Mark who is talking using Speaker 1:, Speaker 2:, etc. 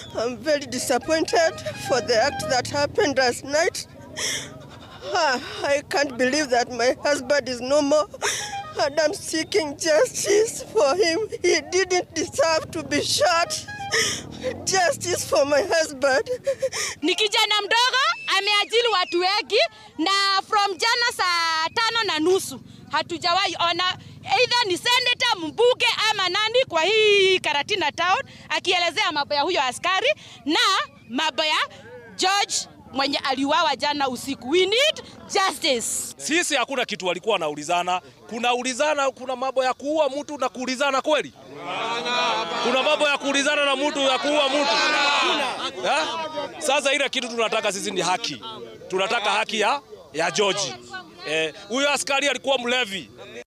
Speaker 1: I'm very disappointed for the act that happened last night. Ah, I can't believe that my husband is no more. And I'm seeking justice for him. He didn't deserve to be shot. Justice for my husband.
Speaker 2: Ni kijana mdogo ameajili watu wengi, na from jana saa tano na nusu hatujawahi ona either ni senator, mbunge ama nani kwa hii Karatina town akielezea mambo ya huyo askari na mambo ya George mwenye aliuawa jana usiku. We need justice.
Speaker 3: Sisi hakuna kitu walikuwa wanaulizana. Kuna ulizana, kuna mambo ya kuua mtu na kuulizana kweli? Kuna mambo ya kuulizana na mtu ya kuua mtu ha? Sasa ile kitu tunataka sisi ni haki, tunataka haki ya, ya George. Eh, huyo askari alikuwa mlevi.